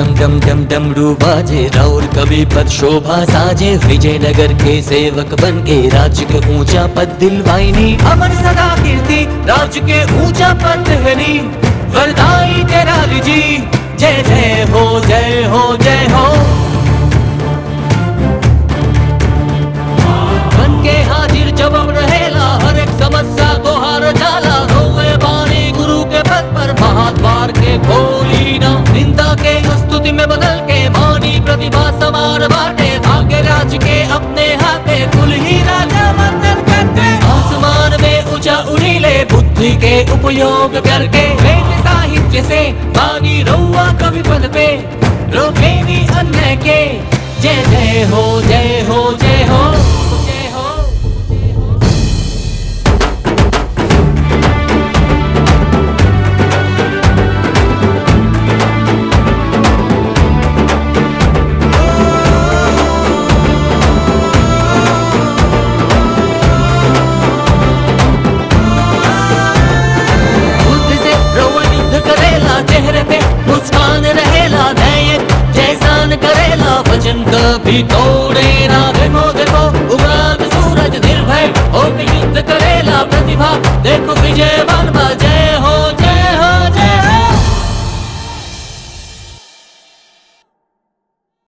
डम डम डम डमरू बाजे राउर कवि पद शोभा साजे विजयनगर के सेवक बन के राज्य के ऊंचा पद दिलवाइनी अमर सदा कीर्ति राज्य के ऊंचा पद हनी वरदाई तेरा जी जय जय हो जय हो जय हो बन के हाजिर जबम रहेला हर एक समस्या को हार जाला रोए बानी गुरु के पद पर महाद्वार के खोली ना निंदा के स्तुति में बदल के मानी प्रतिभा समान बाटे भाग्य राज के अपने हाथे कुल ही राजा वंदन करते आसमान में ऊंचा उड़ीले बुद्धि के उपयोग करके वेद साहित्य से बानी रउआ कवि पद पे रोके भी अन्य के जय जय हो जय हो जय हो जय हो बुद्ध से रोवन युद्ध करेला चेहरे पे मुस्कान रहेला न्याय जैसान करेला वचन कभी तोड़े ना